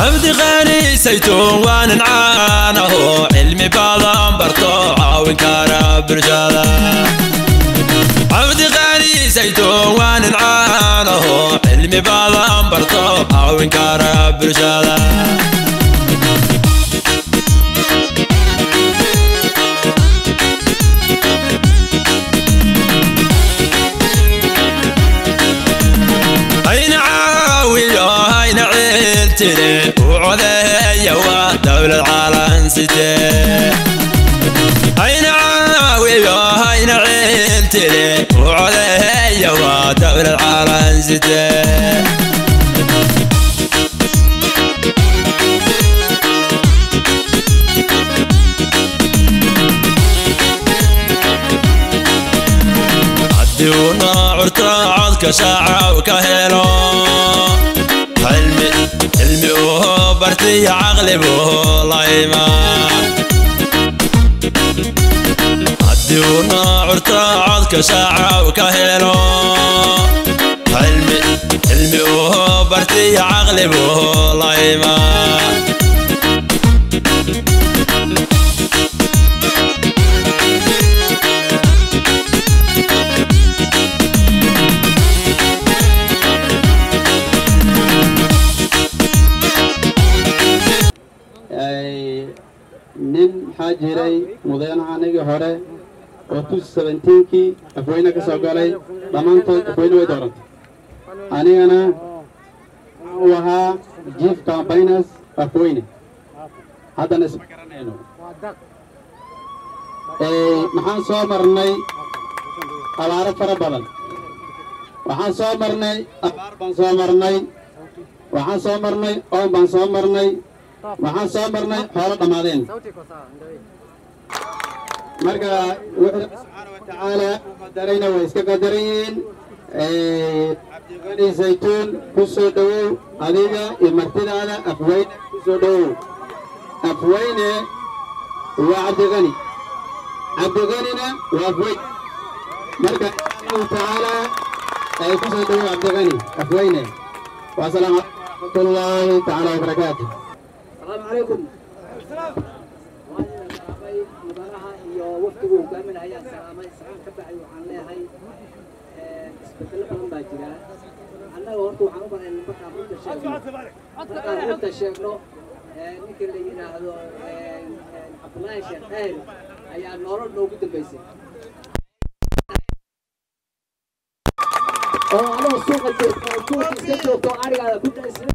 cabdi qaani saytuun waanin caanaho cilmi badan barto caawin kara bulshada cabdi qaani saytuun waanin caanaho cilmi badan barto caawin kara bulshada hayna caawiyo hayna ciiltire u codeeya waa dowlad caalan sitee hayna caawiyo hayna ciiltire u codeeya waa dowlad caalan sitee haddii uu noocurto codka shaacaw ka helo cilmi cilmi uu bartiyo caqli buu la imaan haddii uu noocurto codka shaacaw ka helo cilmi cilmi uu bartiyo caqli buu la imaan nin maxaa jiray mudanaha anigii hore oo tus sebentiinkii afweyne ka soo galay dhammaantood afweyne way doorantay anigana u ahaa jief cambayners afweyne haddana isma garanayno maxaan soo marnay abaaro fara badan waxaan soo marnay abaar baan soo marnay waxaan soo marnay oon baan soo marnay waxaan soo marnay xoolo dhammaadeen marka wuxuu subxaana wa tacaala u qadarayna way iska qadaran yihiin cabdiqani saytuun ku soo dhowow adiga iyo martidaada afweyne ku soo dhowow afweyne waa cabdiqani cabdiqanina waa afweyne marka insha allahu tacaala ay ku soo dhowow cabdiqani afweyne wasalaamu calaykum waraxmatullaahi tacaala wabarakaatu السلام عليكم mudanaha iyo waftigu hogaaminaya salaamay salaan ka bacay waxaan leeyahay isbedelo badan baa jira annaga horta waxaan u banayn markaan runta sheegno markaan runta sheegno ninka la yidhaahdo cabdullaahi sheekh daahir ayaa nolol noogu dambaysay oo anoo suuqa joogto oo suuqa iska joogto oo arigaada ku daysay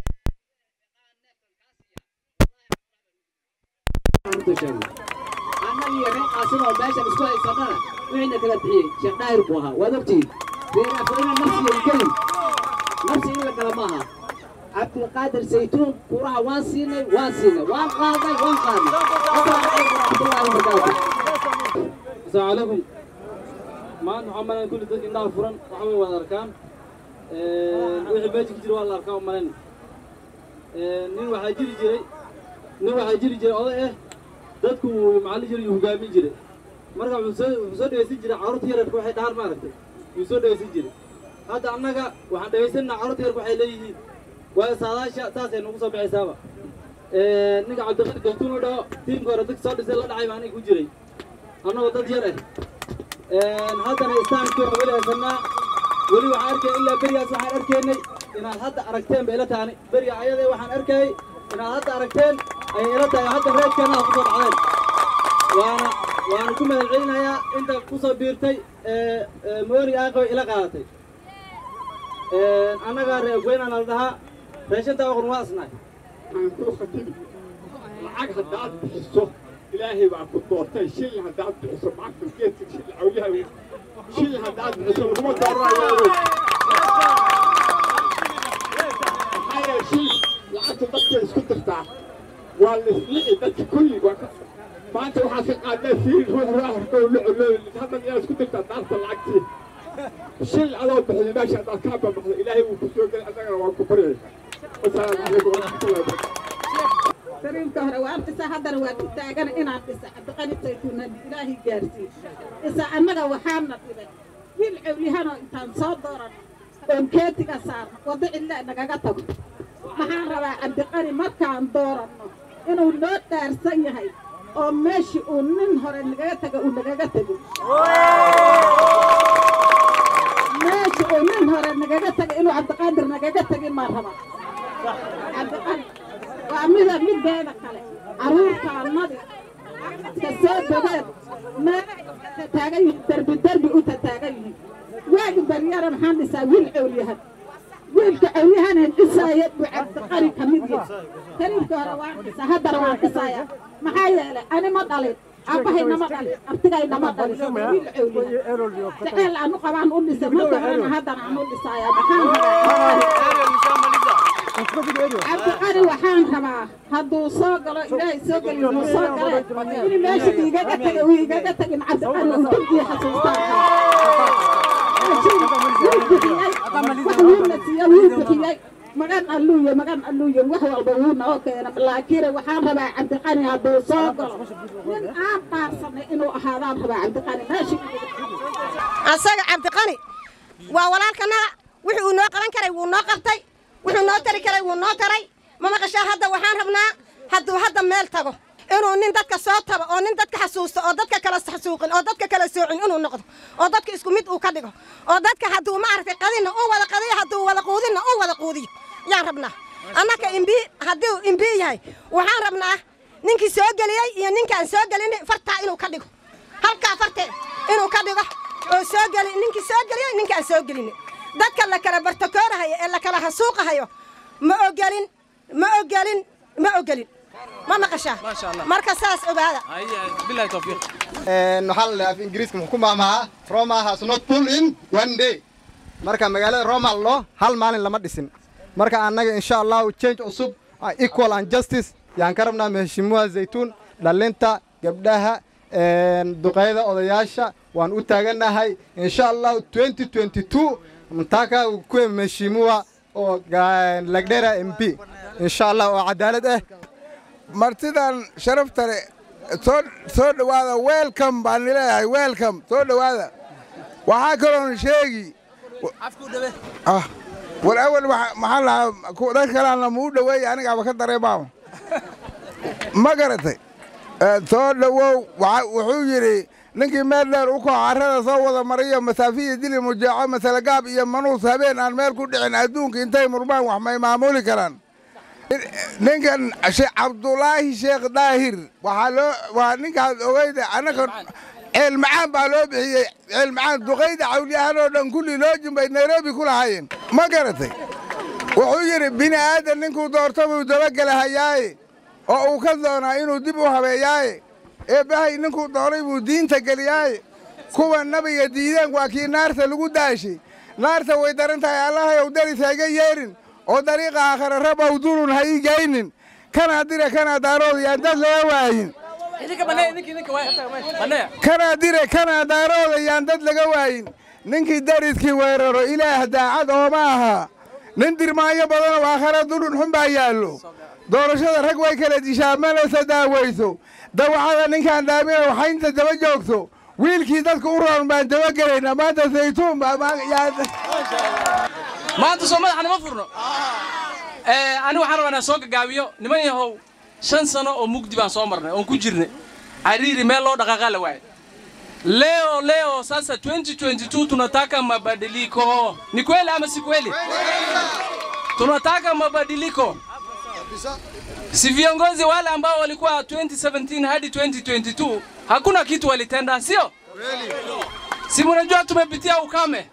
annaga iyo reer qaasin oo meeshan isku haysanana wixiina kala bixiyey sheekh daahir buu ahaa waad ogtihiin reer afweyne nafsiga gelin nafsi in la gala maaha cabdilqaadir saytuun kuraha waan siinay waan siinay waan qaaday waan qaaday asalaamu calaykum waraxmatullahi wabarakaatu السلام عليكم ما أنت عمالين كل ذلك إنها فرن وحوي ولا أركان وحي بيجي كتير ولا أركان عمالين نين waxaa jiri jiray nin waxaa jiri jiray oday ah dadku macalli jiray iyo hogaamin jiray marka wuxuu soo wuxuu soo dhegeysan jiray carruurta yararka waxay dhahaan maaragtay yuu soo dhegeysan jiray hadda annaga waxaan dhegeysanaa carruurta yararka waxay leeyihiin waa saadaasha saasay nagu soo baxaysaaba ninka cabdiqadir gaftuun u dhaho tiimka hore dadka soo dhisay la dhacay baa aniga ku jiray annagoo dad yar ah haddana istaamkii waa weli haysanaa weli waxaan arkay ilaa berigaas waxaan arkaynay inaad hadda aragteen bay ila taani beriga ayadee waxaan arkayay inaad hadda aragteen ayay ila tahay hadda reedkeena aad kusoo dhacdeen waana waana ku mahad celinayaa inta kusoo biirtay moori aaqoy ila qaadatay annagaa reer goynaan la dhahaa reeshanta aqon waa isnahay aan kuu khatibi lacag haddaad bixiso ilaahay baa ku doortay shil haddaad bixiso macagta geedka shil cawliha shil haddaad bixiso laguma dooranayo maxaa yeele shil lacagta dadka isku dirtaa waa lislici dadka kulli waa ka maanta waxaad ka qaadee fiiri ruux raaxarka oo la colooy haddan inaad isku dirtaa daarta lacagtii shil adoo bixiyo meesha haddaad kaa bamaxdo ilaahay wuu ku soo gelay annagana waan ku baryay wasalaamu calaykum waraxmatullahi wabarakatu sariirta hore waa dhisa haddana waa ku taagan inaan dhisa cabdiqani saytuun haddii ilaahay gaarsiin dhisa annaga waxaana dhibay wiil cawlihanoo intaan soo dooran oon keetiga saarno waddo cidla nagaga tago waxaan rabaa cabdiqani markaan dooranno inuu noo dhaarsan yahay oo meeshii uu nin hore nagaga taga uu nagaga tego meeshii uu nin hore nagaga taga inuu cabdiqaadir nagaga tegin maan rabaa cabdiqani waa mida mideeda kale carruurtaannadii ka soo dogeen meelahay tataagan yihiin derbi derbi u tataagan yihiin waagi baryara maxaan dhisaa wiil cowlyahan wiilka cowlyahanan dhisaaya buu cabdiqani ka mid yahay kariimka hore waan dhisaa haddana waan dhisaaya maxaa yeelay ani ma dhalin aabahayna ma dhalin artigayna ma dhalin wiil cowlyahan jaceyl aanu qabaan u dhisay marka horena haddana aan u dhisaaya maxaan cabdiqani waxaan rabaa hadduu soo galo ilaahay soo geli inuu soo gale in meesha igaga taga uu igaga tagin cabdiqani uu dulkii xasuustaan wax wiilna siiya wuu bixiyey magan alluuye magan alluuye wax walba wuuna oo keena laakiin waxaan rabaa cabdiqani hadduu soo galo nin aan dhaarsanay inuu ahaadaan rabaa cabdiqani meesha asaga cabdiqani waa walaalkanaga wixii uu noo qaban karay wuu noo qabtay wuxuu noo tari karay wuu noo taray ma maqashaa hadda waxaan rabnaa hadduu hadda meel tago inuu nin dadka soo tabo oo nin dadka xasuusto oo dadka kala xasuuqin oo dadka kala soocin inuu noqdo oo dadka isku mid uu ka dhigo oo dadka hadduu maaragtay qadinna uu wada qadiyo hadduu wada quudinna uu wada quudiyo yaan rabnaa annaka imbii hadduu imbii yahay waxaan rabnaa ninkii soo geliyey iyo ninkaan soo gelin fartaa inuu ka dhigo halkaa fartee inuu ka dhigo oo soo geli ninkii soo geliyey ninkaan soo gelin dadka la kala bartakoorahayo ee la kala hasuuqahayo ma ogelin ma ogelin ma ogelin ma maqashaa marka saas ogaada waxaa la dhahaa af ingiriiska muxuu ku maamahaa roma has not pull in one day marka magaalada roma loo hal maalin lama dhisin marka annaga insha allahu change cusub ah, equal and justice yaan ka rabnaa maheshimuha zaytuun dhalinta gabdhaha duqeyda odayaasha waan u taagannahay insha allahu 2022 mtaka kuwe mheshimiwa oo ga- lagdera mp insha allah oo cadaalad ah martidan sharafta leh soo soo dhowaada welcome baan leeyahay welcome soo dhowaada waxaa kaloon sheegi ah war awal waxa- maxaa lahaa ku- dad kalaana muu dhoweeya anigaaba ka dareemaama ma garatay Eh, soo dhowow waxa- wuxuu yidhi ninkii meel dheer u kaco carrada soo wada mariyo masaafiya dili mujeeco masalagaab iyo manuus habeen aan meel ku dhicin adduunka intay murmaan wax may maamuli karaan ninkan sheekh cabdulaahi sheekh daahir waxaa loo waa ninkaas ogeyda annaka ceel macaan baa loo bixiyey ceel macaan duqayda cawliyahan oo dhan kulli loo jimbay nairobi ku lahaayeen ma garatay wuxuu yidhi bini aadan ninkuu doorto buu dabagelahayaaye oo uu ka doonaa inuu dib u habeeyaaye eebbahay ninkuu doonay buu diinta geliyaaye kuwa nabiga diideen waa kii naarta lagu daashay naarta way daran tahay allahayow daris hayga yeerin oo dariiqa aakhare rabow dulun ha ii geynin kanaa dire kanaa daarood yaan dad laga waayin kanaa dire kanaa daarooda yaan dad laga waayin ninkii dariskii weeraro ilaah daacad ooma aha nin dirmaayo badanoo aakhare dulun xun baa yaallo doorashada rag way kala dishaa manase daaweyso dawacada ninkaan dhaamina waxaynta daba joogto wiilkii dadka u roon baan daba gelaynaa maanta saytuun baa ma- yaa- maanta soo madaxa nama furno ani waxaan rabaa inaan soo gagaabiyo niman yahow shan sano oo mugdi baan soo marnay oon ku jirnay cariiri meel loo dhaqaaqaa la waaye leo leo sasa 2022 tunataka mabadiliko ni kweli ama si kweli tunataka mabadiliko si viongozi wale ambao walikuwa 2017 hadi 2022 hakuna kitu walitenda sio si mnajua tumepitia ukame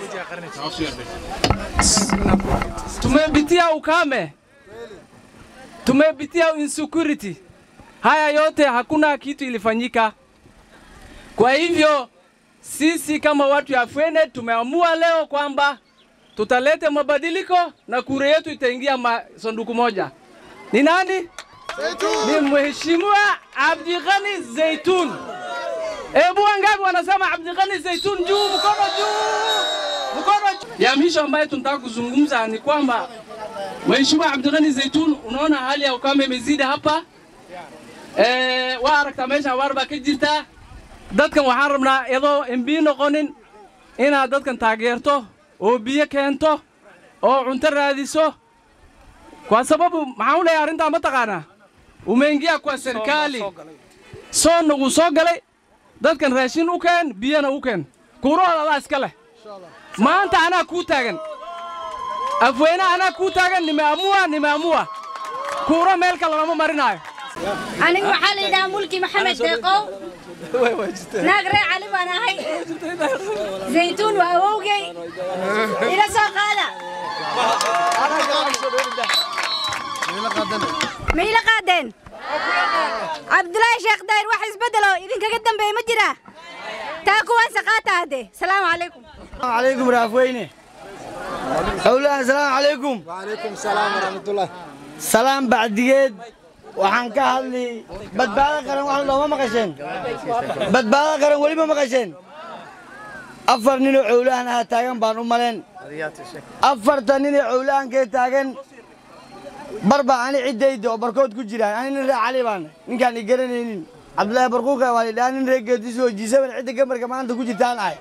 tumepitia ukame, tumepitia insecurity. Haya yote hakuna kitu ilifanyika. Kwa hivyo sisi kama watu ya Fwene tumeamua leo kwamba tutalete mabadiliko na kura yetu itaingia ma sanduku moja. Ni nani? Ni Mheshimiwa Abdighani Zaitun. Hebu wangapi wanasema Abdighani Zaitun juu, mkono juu, mkono juu. Ya mwisho ambayo tunataka kuzungumza ni kwamba Mheshimiwa Abdighani Zaitun, unaona hali ya ukame imezidi hapa. Eh, waa aragtaa meesha abaar baa ka jirta. Dadkan waxaan rabnaa iyadoo MB noqonin inaad dadkan taageerto oo biyo keento oo cunto raadiso kwa sababu maxaan u leeyahay arrintaa ma taqaanaa umeingia kwa serikali soonna wuu soo galay dadkan raashin u keen biyana u keen kuurahooda adaa iska leh maanta anaa kuu taagan afweyne anaa kuu taagan nimeamua nimeamua kuuro meel kale lama marinaayo aniga waxaa la yidhahaa mulki maxamed deeqow naag ree cali baan ahay zaytuun waa awowgey ila soo qaada ma ila qaadeen cabdulaahi sheekh daahir wax isbeddelo idinkaga dambeeye ma jiraa taa kuwaan saqaata hadde salaamu calaykum عليكم رافويني أولا السلام عليكم وعليكم السلام ورحمة الله سلام بعديد waxaan ka hadli badbaado qaran wax looma maqasheen badbaado qaran weli ma maqasheen afar ninoo cowlahan aha taagan baan u maleen afarta ninoo cowlahankee taagan bar baa ani ciddayda oo barkood ku jiraan ani nin ree cali baan ninkaan i garanaynin cabdulaahi barquuka waa lidhaa nin ree geedisu oo jiisaban cidda gamarka maanta ku jirtaan ahay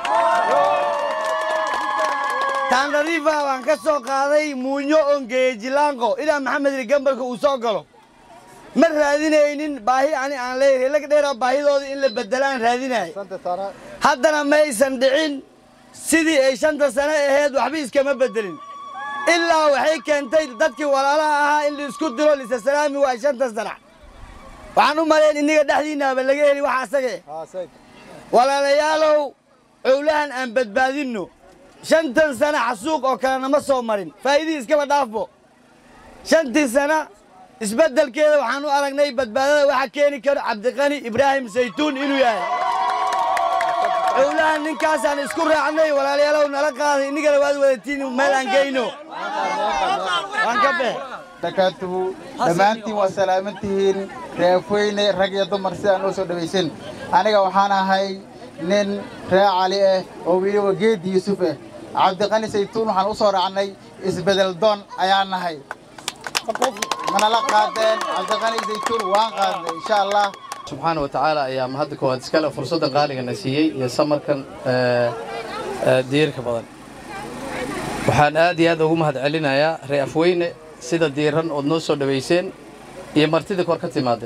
taandhariifa waan ka soo qaaday muunyo ongeeye jilaanqo ilaa maxamed ili gambarka uu soo galo ma raadinaynin baahi ani aan leeyahay lag dheeraa baahidooda in la bedelaan raadinaya haddana maysan dhicin sidii ay shanta sano ahayd waxba iskama bedelin ilaa waxay keentay dadkii walaalaha ahaa in la isku diro lisasalaami waa shanta sana waxaan u malayn inniga dhexdiinnaaba laga heli waxa asage walaalayaalow cowlahan aan badbaadinno shantan sana xasuuq oo kale nama soo marin faa'iidihii iskaba dhaafbo shantii sana isbeddelkeeda waxaan u aragnay badbaadada waxa keeni karo cabdiqani ibraahim saytuun inuu yahay cowlahan ninkaasaan isku raacnay walaalayaalow nala qaaday innigana waad wadatiin meel aan geyno waan ka bex dakaatuhu dhammaantiin waa salaaman tihiin reefweyne rag iyo dumar sidaan noo soo dhawaysan aniga waxaan ahay nin ree cali ah oo weliba geedi yuusuf ah cabdiqani saytuun waxaan u soo raacnay isbedel doon ayaan nahay manala qaadeen cabdiqani saytuun waan qaadnay insha allah subxaana wa tacaala ayaa mahadda koowaad iskale fursadda qaaligana siiyey iyo samarkan diirka badan waxaan aad iyo aad ugu mahad celinayaa ree afweyne sida diiran ood noo soo dhowayseen iyo martidii kor ka timaadde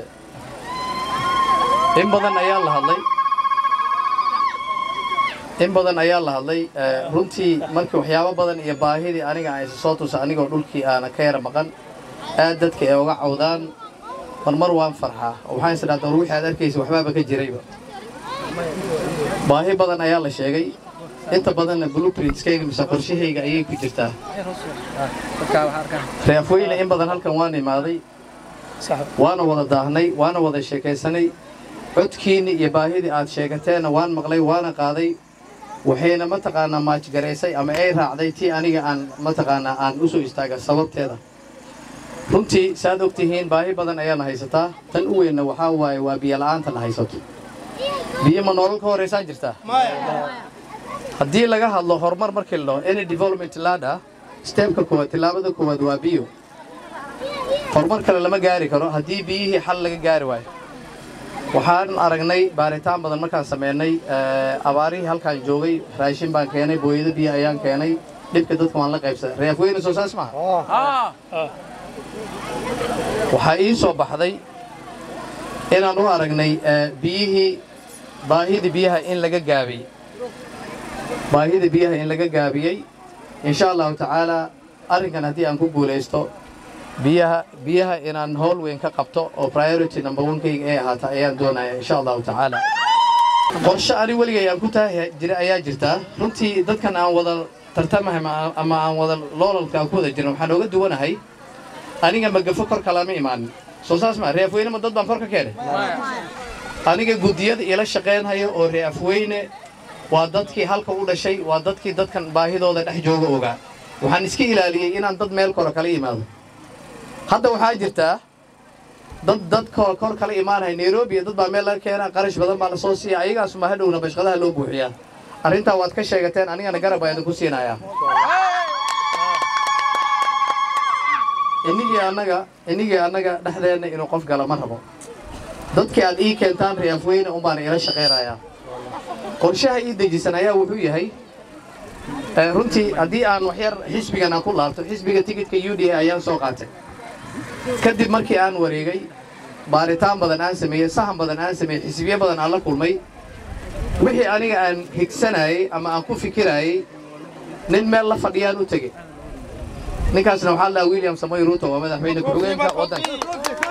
in badan ayaa la hadlay in badan ayaa la hadlay runtii markii waxyaabo badan iyo baahidii aniga aan soo tusa anigoo dhulkii aana ka yara maqan aad dadka ay uga cawdaan marmar waan farxaa oo waxaan is dhahdaa wixii aad arkaysa waxbaaba ka jirayba baahi badan ayaa la sheegay inta badanna blueprintskayga mise qorshahayga ayay ku jirtaa reafweyne in badan halkan waan imaaday waana wada daahnay waana wada sheekaysanay codkiinni iyo baahidii aad sheegateenna waan maqlay waana qaaday waxayna mataqaanaa maajgaraysay ama ay raacday tii aniga aan mataqaanaa aan u soo istaaga sababteeda runtii saaad og tihiin baahi badan ayaana haysataa tan u weynna waxaa waaye waa biyola'aantana haysato biyo ma nolol ka horaysaan jirtaa haddii laga hadlo horumar markii la dhaho any development ladder steebka koowaad tillaabada koowaad waa biyo horumar kale lama gaari karo haddii biyihii xal laga gaari waayo waxaan aragnay baaritaan badan markaan samaynay abaarihii halkaan joogay raashin baan keenay booyado biyo ayaan keenay dhibka dadka waan la qaybsaday reafweyne soo saas maha waxaa ii soo baxday inaan u aragnay biyihii baahidii biyaha in laga gaabiyey baahida biyaha in laga gaabiyey insha allahu tacaalaa arrinkan haddii aan ku guulaysto biyaha biyaha inaan howl weyn ka qabto oo priority number one-kayga ay ahaata ayaan doonaya insha allahu tacaala qorshe ani weligay aan ku taahi jira ayaa jirtaa runtii dadkan aan wada tartamahay ama aan wada loolalka aan ku wada jirin waxaan ooga duwanahay aniga magafo kor kalama imaanin soo saas maa reafweyne ma dad baan kor ka keenay aniga guddiyada ila shaqaynhaya oo reafweyne waa dadkii halka u dhashay waa dadkii dadkan baahidooda dhex jooga ogaa waxaan iska ilaaliyey inaan dad meel koro kala yimaado hadda waxaa jirtaa dad dad kor kor kala imaanaya nairobi dad baa meel laga keenaa qarash badan baa la soo siiya ayagaasuma hadhowna bashqadaha loo buuxiyaa arrintaa waad ka sheegateen anigana garab baa idinku siinayaa inigii annaga inigii annaga dhexdeenna inuu qof gala ma rabo dadkii aad ii keentaan reafweyne un baana ila shaqaynayaa qorshaha ii dejisan ayaa wuxuu yahay Eh, runtii haddii aan waxyar xisbigan aan ku laabto xisbiga tigidhka u d a ayaan soo qaatay kadib markii aan wareegay baaritaan badan aan sameeyey sahan badan aan sameeyey xisbiyo badan aan la kulmay wixii aniga aan higsanayey ama aan ku fikirayey nin meel la fadhiyaan u tegey ninkaasna waxaa la dhahaa william samoy ruto waa madaxweyne ku-xigeenka waddanka